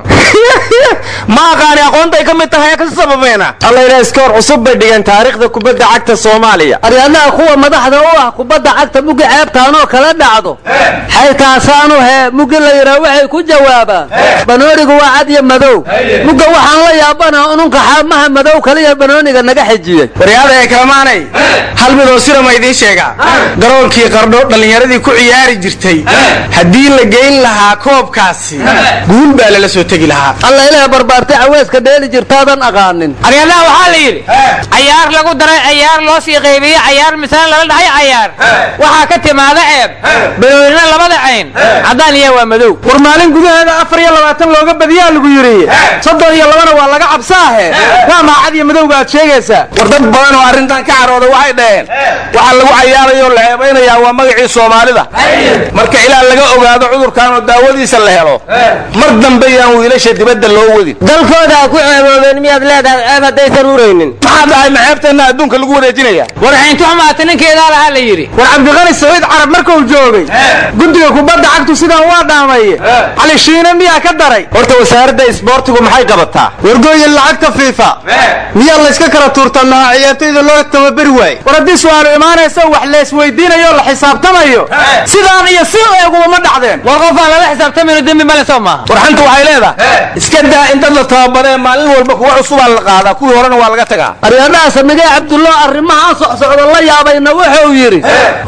ma aqaani aqoontay ka mid tahay kasi sababeena allayna iskoor cusub bay dhigeen taariikhda kubadda cagta soomaaliya aryaadaha kuwa madaxda u ah kubadda cagta muggi ceebtaanoo kala dhacdo xaytaasaanu hee muggi la yidhaa waxay ku jawaabaan banoonigu waa cad iyo madow mugga waxaan la yaabana ununka xaamaha madow kaliya banooniga naga xijiyey waryaada ee kalamaanay hal midoo sira ma idiin sheegaa garoonkii qardho dhallinyaradii ku ciyaari jirtay haddii la geyn lahaa koobkaasi guul baa lala soo tegi lahaa alla ilaah barbaartay caweeska dheeli jirtaadan aqaanin aryadaha waxaa la yidhi cayaar lagu daray cayaar loo sii qaybiye cayaar misaan lala dhahay cayaar waxaa ka timaada ceeb banoonina labada cayn caddaan iyo waa madow war maalin gudaheeda afar iyo labaatan looga badiyaa lagu yidhi soddon iyo labana waa laga cabsaahe waa maacad iyo madowga aad sheegaysaa war dad badan oo arrintan ka carooda waxay dhaheen waxaa lagu cayaarayoo la ceebaynayaa waa magacii soomaalida marka ilaa laga ogaado cudurkan oo daawadiisa la helo mar dambe yaan wiilasha dibadda loo wadin dalkooda ha ku ceeboobeen miyaad leedahay ceeb haddaysan uraynin maxaa dhahay maxeebteenna adduunka lagu wareejinaya war xayntu xumaata ninkeedaa lahaa la yidhi war cabdiqani saciid carab markuu joogay guddiga kubadda cagtu sidaan waa dhaamaye cali shiine miyaa ka daray horta wasaaradda isboortigu maxay qabataa wargooyin lacagta fiifa miyaa layska kala tuurtamaha ciyaartoyda loo tababari waaye war haddii su-aalu imaanaysa wax laysweydiinayo la xisaabtamayo sidaan iyo si eeguma ma dhacdeen war qofaan lala xisaabtamayno dembi ma soomaaliya soo maaha warxanta waxay leedahay iska daa in dad la tababaree maalin walba kuwa cusubaa la qaadaa kuwii horena waa laga tagaa aryadhaha samigee cabdullah arrimaha socsocda la yaabayna wuxuu yidhi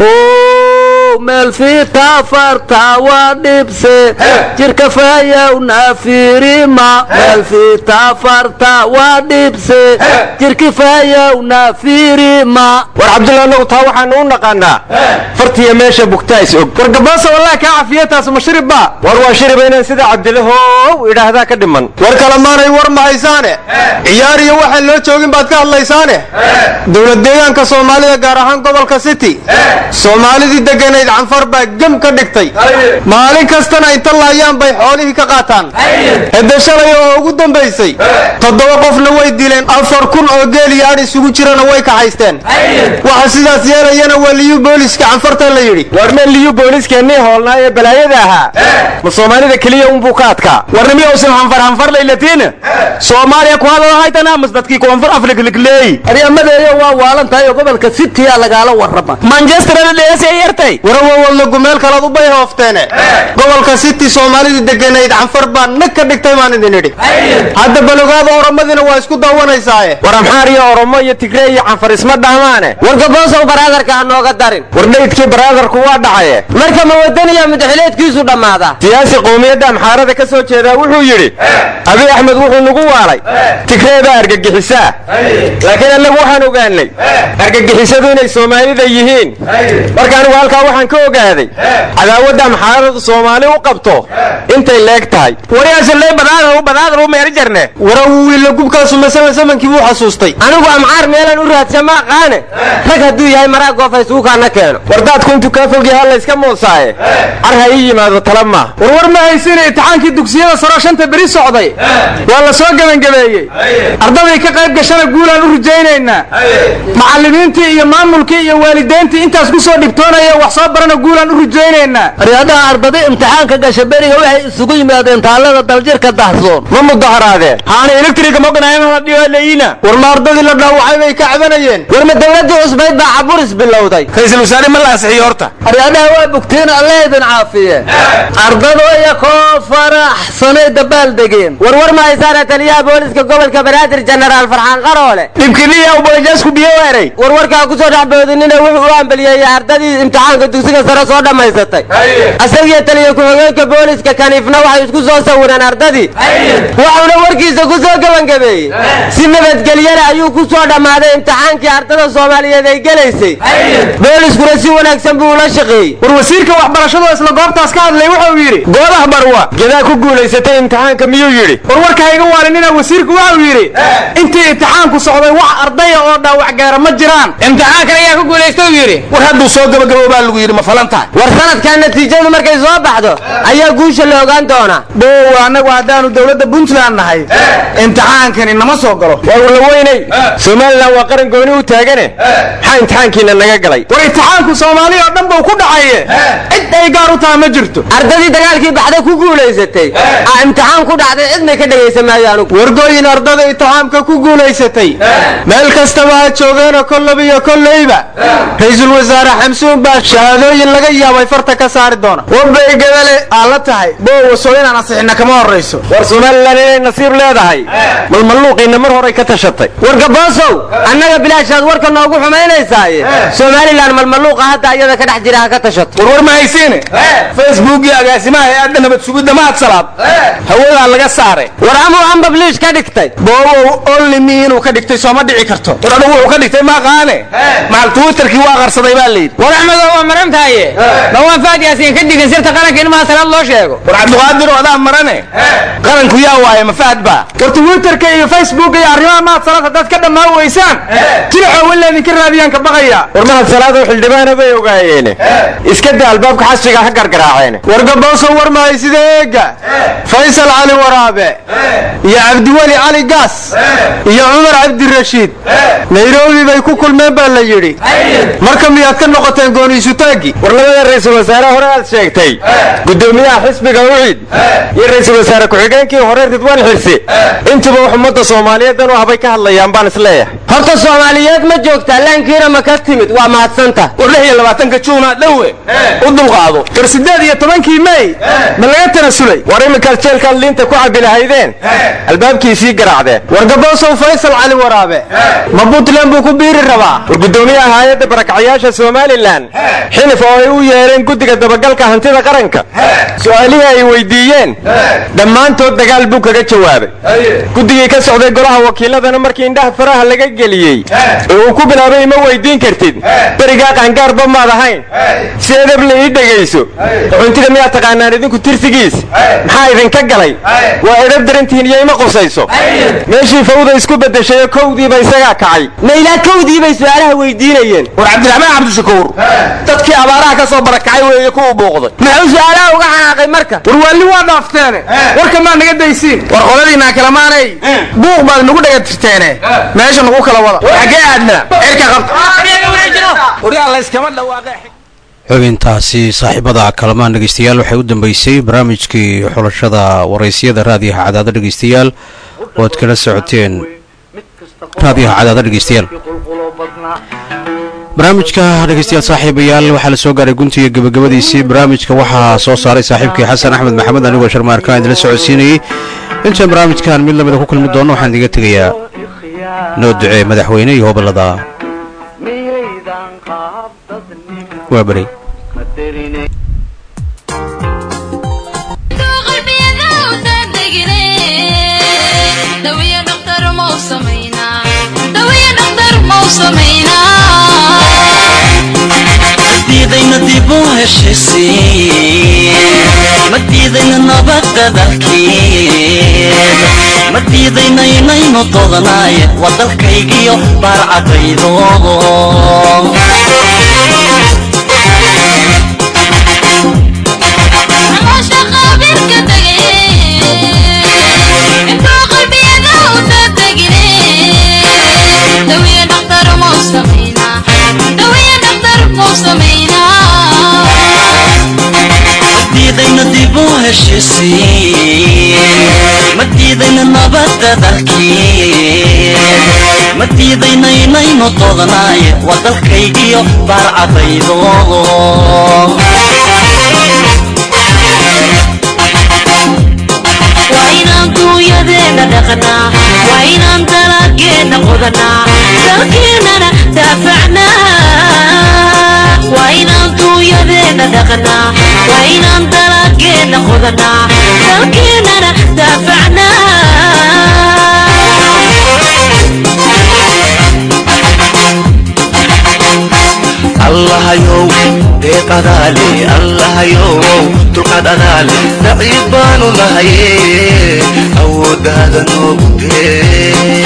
"How, meel fiita farta waa dhibse jirka faayowna fiirima meel fiita farta waa dhibse jirki faayowna fiirima war cabdulla anagu taa waxaanu u naqaanaa fartiya meesha bugtaa is og war gabaasa wallahi kaa cafiye taas ma shirib ba war waa shiriba inaan sida cabdilahow idhaahdaa ka dhiman war kale maanay war mahaysaane ciyaar iyo waxaan loo joogin baad ka hadlaysaane dowlad deegaanka soomaalida gaar ahaan gobolka city soomaalidii deganayd canfar baa gem ka dhigtay maalin kastana inta laayaan bay xoolihii ka qaataan hede shalay oo ugu dambaysay toddoba qofna way dileen afar kun oo geel iyo adh isugu jirana way kaxaysteen waxa sidaas yeelayana waa liyu booliska canfarta la yidhi war meel liyu booliskeenii hoolnaa ee balaayada ahaa ma soomaalida keliya unbuu ka adkaa warnimi uusan hanfar hanfar laylatiina soomaaliya ku hadal haytana mas dadkii koonfur afrika ligleey aryamadeeyo waa waalan tahay oo gobolka citya lagaala warrama manchester dheesay yartay warawawadla gumeel kalaad u bay hoofteene gobolka city soomaalidii deganayd canfar baa nag ka dhigtay baan idin idhi hadda balogaada oromadina waa isku daawanaysaaye war amxaar iyo oromo iyo tigre iyo canfar isma dhahmaane war gaboosow baraadarka ha nooga darin war dhaydkii baraadarku waa dhacaye marka ma wadaniya mudaxileedkiisu dhammaada siyaasi qowmiyadda amxaarada ka soo jeedaa wuxuu yidhi abiy axmed wuxuu nagu waalay tigreebaa argagixisaa laakiin annagu waxaan ogaanay argagixisadu inay soomaalida yihiin marka anigu halkaa waxaan ka ogaaday cadaawadda amxaaradu soomaali u qabto intay leeg tahay wariyaasaley badaadar badaadar u meeri jarne warawiila gubkaasu masama samankii buu xasuustay anigu amxaar meelan u raadsa ma aqaane rag hadduu yahay maraa goofa isugu kaana keeno war daadku intuu kaa fog yahaa layska moosaaye car ha ii yimaado tala maaha warwar ma haysina imtixaankii dugsiyada saro shanta beri socday waa la soo gebangabeeyey ardaday ka qayb gashana guulaan u rajaynaynaa macallimiintii iyo maamulkii iyo waalidayntii intaas ku soo dhibtoonaya wax soo barana guulaan u rajaynaynaa aryadaha ardada imtixaanka gasha beriga waxay isugu yimaadeen taallada daljirka dahsoon ma mudaharaadeen haana electriga moganaymadhiilayina war ma ardadii la dhaawacay bay ka cabanayeen war ma dowladdii cusbayd baa caburis bilowday ra-iisul wasaare ma la ansixiyo horta aryadaha waa bugtiin alle idin caafiye ardadu iya koo faraxsanay dabaal degeen warwar ma haysaana taliyaha booliska gobolka banaadir jenaraal farxaan qaroole dhibkiniya ubalajaasku biyo weeray warwarkaa ku soo dhexboodinina wuxuu u ambaliyeeyey ardadii imtixaanka dugsiga sare soo dhammaysatay asagiyo taliya ku-xigeenka booliska kaniifna waxay isku soo sawireen ardadii wuxuuna warkiisa ku soo gebangabeeyey si nabadgelyana ayuu ku soo dhammaaday imtixaankii ardada soomaaliyeed ay gelaysay booliskuna si wanaagsan buu ula shaqeeyey war wasiirka waxbarashadoo isla goobtaas ka hadlay wuxuu yidhi goodah barwa gedaa ku guulaysatay imtixaanka miyuu yidhi warwarka hayga waalinina wasiirku wuxuu yidhi intii imtixaanku socday wax ardaya oo dhaawac gaara ma jiraan imtixaankan ayaa ku guulaysta uu yidhi war hadduu soo gabagabo baa lagu yidhi ma falan tahay war sanadkan natiijadu markay soo baxdo ayaa guusha la ogaan doonaa dhow annagu haddaanu dowladda puntland nahay imtixaankani nama soo galo war warla weynay somalilan waa qaran gooni u taagane maxaa imtixaankiina naga galay war imtixaanku soomaali oo dhan buu ku dhacaye cid ay gaar u taha ma jirto ardadii dagaalkii baxda ku guulaysatay aa imtixaan ku dhacday cidna ka dhegaysa maayo anugu wargooyin ardada imtixaamka ku guulaysatay meel kastaba ha joogeena kollaba iyo kolleyba ra-iisul wasaare xamsuun baa shahaadooyin laga yaabay farta ka saari doona wabay gabale aa la tahay boowaso inaan ansixina kama horrayso war somalilan inay nasiib leedahay malmalluuqiina mar horay ka tashatay war gaboosow annaga bilaashaad warka noogu xumaynaysaaye somalilan malmalluuqa hadda iyada ka dhex jira ha ka tashato warwar ma haysiine facebook iyo agaasimaha hay-adda nabad sugidda mahad salaad hawadaa laga saaray war amuu ambabliish ka dhigtay boobow only me inuu ka dhigtay sooma dhici karto war adugu wuxuu ka dhigtay ma aqaane macal twitterkii waa qarsaday baa layidhi war axmedow waa maran tahaye dhawaan faad yaasiin ka digin sirta qaranka in maha salaad loo sheego war cabdiqaadir oo adaa marane qaranku yaa waaye ma fahad baa war twitterka iyo facebook iyo arrimaha mahad salaad haddaad ka dhammaan weysaan jilxoo walla idinka raadiyaan ka baqaya war mahad salaadoo xildhibaana bay ogaayeene iska da albaabka xasriga ha gargaraaceene war gaboosow war mahay sida eega faysal cali waraabe iyo cabdiweli cali gaas iyo cumar cabdirashiid nairobi bay ku kulmeen baa la yidhi marka miyaad ka noqoteen gooniisutaagii war labada ra-iisul wasaare hore aad sheegtay gudoomiyaha xisbiga ucid iyo ra-iisul wasaare ku-xigeenkii hore ridwaan xirsi intuba wax ummadda soomaaliyeed u habay ka hadlayaan baan isleeyahay horta soomaaliyeed ma joogtaa laankiina ma ka timid waa mahadsanta war lix iyo labaatanka juuna dhowe u dulqaado war siddeed iyo tobankii mey ma laga tanasulay war iminkaad jeelkaad liinta ku cabbi lahaydeen albaabkiisii garaacdeen war gaboosow faysal cali waraabe ma puntland buu ku biiri rabaa war gudoomiyaha hay-adda barakacyaasha somalilan xilif oo ay u yeedheen guddiga dabagalka hantida qaranka su-aalihii ay weydiiyeen dhammaantood dagaal buu kaga jawaabay guddigii ka socday golaha wakiiladana markii indhaha faraha laga geliyey ee uu ku bilaabay ima weydiin kartid berigaa qaangaarba maad ahayn si edab la ii dhegayso xuntiga miyaad taqaanaan idinku tirsigiis maxaa idinka galay waa edab darantihiin iyo ima qusayso meeshii fawda isku beddeshayo kowdiiba isagaa kacay maylaa kowdii bay su-aalaha weydiinayeen war cabdiraxmaan cabdishakuur dadkii abaaraha ka soo barakacay weeye kuwa buuqday muxuu su-aalaha uga xanaaqay marka war waalli waa dhaafteene warka maa naga daysiin war qoladiinaa kalamaanay buuq baad nagu dhaga tirteene meesha nagu kala wada xaggee aadna cirka qabta xubintaasi saaxiibada kalamaan dhegeystayaal waxay u dambeysay barnaamijkii xulashada waraysyada raadiyaha cadaado dhegeystayaal oo ad kala socoteen raadiyaha cadaado dhegeystayaal barnaamijka dhegeystayaal saaxiibayaal waxaa la soo gaaray guntiga gebagabadiisii barnaamijka waxaa soo saaray saaxiibkii xasan axmed maxamed anigoo sharmaarkaan idinla socodsiinayey intaan barnaamijkan mid lamida ku kulmi doono waxaan idiga tegayaa noo ducee madaxweyne iyo hobalada waa beri madiidayna dib u heshisiin madiidayna nabadda dalkiin madiidayna inaynu dodanaaye waa dalkaygiyo baarcadaydo madiidayna dib u heshisiin madiidayna nabadda dalkiin madiidayna inaynu dodanaaye waa dalkaygiyo baarcadaydo waa inaan duunyadeena dhaqnaa waa inaan dalageenna qodanaa dalkeennana daafacnaa waa inaan duunyadeena dhaqnaa waa inaan dalageenna qodanaa dalkeennana daafacnaa allahayow deeq adaale allahayow dulqaad adaale daciif baanu nahaye awooddaada noogu dee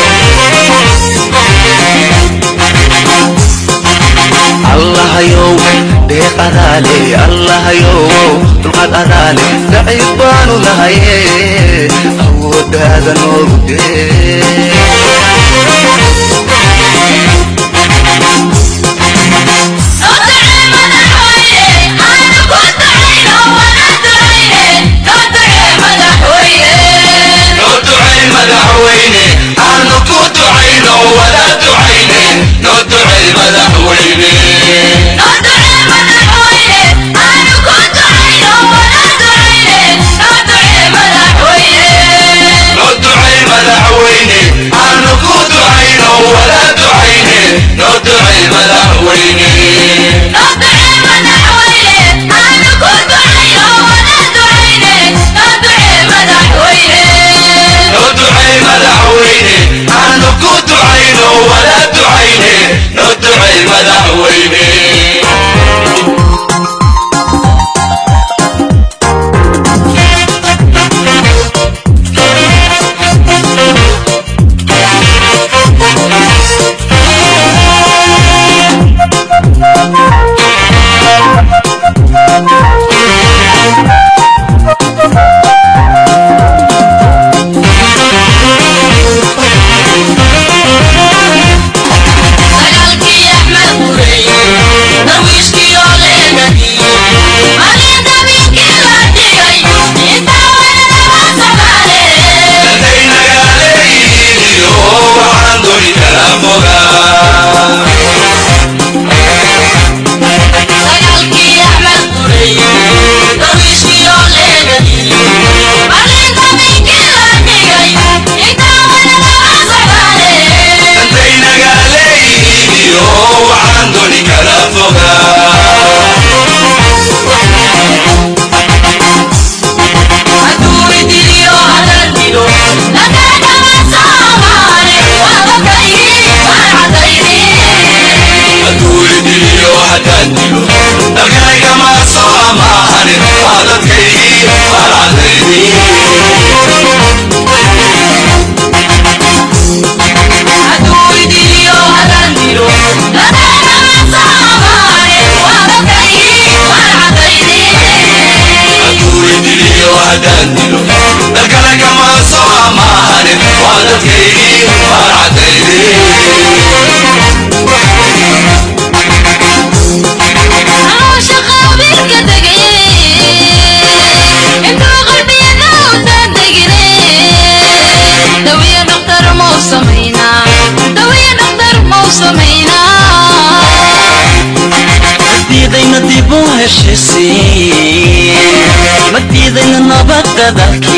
allahayow deeq adaale allahayow dulqaad adaale daciif baanu nahaye awooddaada noogu dee madaxweyne heshiisiin ma diidayna nabadda dalkeen